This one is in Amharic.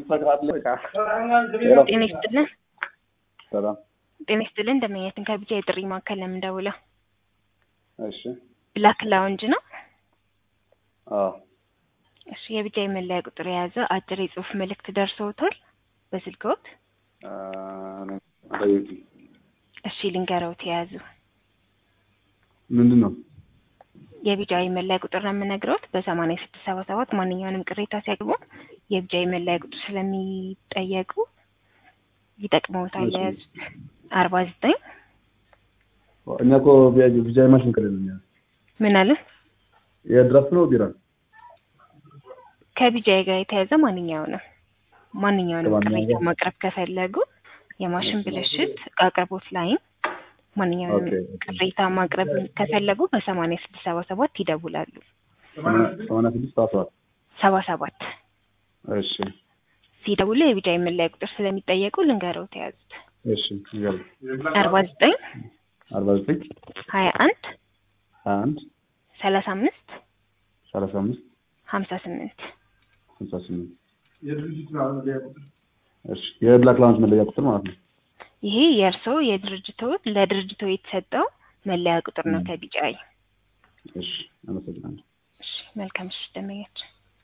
ጤና ይስጥልን። ሰላም። ጤና ይስጥልን። እንደመኛትን ከቢጃ የጥሪ ማዕከል ለምን ደውለው? እሺ። ብላክ ላውንጅ ነው። አዎ። እሺ። የቢጃ የመለያ ቁጥር የያዘ አጭር የጽሁፍ መልእክት ደርሰውታል በስልክዎት? አ፣ እሺ፣ ልንገረውት የያዙ ምንድን ነው? የቢጃ የመለያ ቁጥር ነው የምነግረውት። በሰማንያ ስድስት ሰባ ሰባት ማንኛውንም ቅሬታ ሲያቅርቡ የቢጃ የመለያ ቁጥር ስለሚጠየቁ ይጠቅመውታል። እሺ። የያዙት አርባ ዘጠኝ እኛ እኮ ቢጃ ማሽን ከሌለ ምን አለ የድራፍት ነው ቢራ ከቢጃ ጋር የተያዘ ማንኛውንም ማንኛውንም ከማንኛውም ቅሬታ ጋር? ማቅረብ ከፈለጉ የማሽን ብልሽት አቅርቦት ላይም ማንኛውንም ኦኬ። ቅሬታ ማቅረብ ከፈለጉ በሰማንያ ስድስት ሰባ ሰባት ይደውላሉ። ሰማንያ ስድስት አስራት ሰባ ሰባት እሺ ሲደውሉ የቢጃ የመለያ ቁጥር ስለሚጠየቁ ልንገረው ተያዙት እሺ ይገርም አርባ ዘጠኝ አርባ ዘጠኝ ሀያ አንድ ሀያ አንድ ሰላሳ አምስት ሰላሳ አምስት ሀምሳ ስምንት ስልሳ ስምንት እሺ የብላክ ላውንጅ መለያ ቁጥር ማለት ነው ይሄ የእርስዎ የድርጅቶ ለድርጅቶ የተሰጠው መለያ ቁጥር ነው ከቢጫይ እሺ አመሰግናለሁ እሺ መልካም ምሽት ደንበኛችን